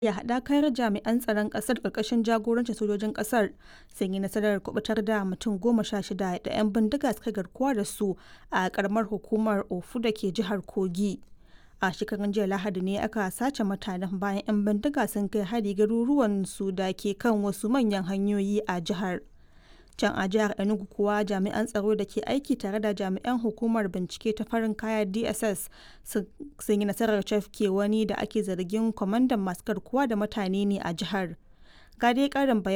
ya haɗakar jami'an tsaron ƙasar ƙarƙashin jagorancin sojojin ƙasar sun yi nasarar kubutar da mutum goma sha shida da 'yan bindiga suka garkuwa da su a ƙaramar hukumar ofu da ke jihar kogi a shekarun jiya lahadi ne aka sace mutanen bayan 'yan bindiga sun kai hari garuruwan su da ke kan wasu manyan hanyoyi a jihar can a jihar enugu kuwa jami'an tsaro da ke aiki tare da jami'an hukumar bincike ta farin kaya dss sun yi nasarar cafke wani da ake zargin kwamandan masu garkuwa da mutane ne a jihar ga dai karin bayani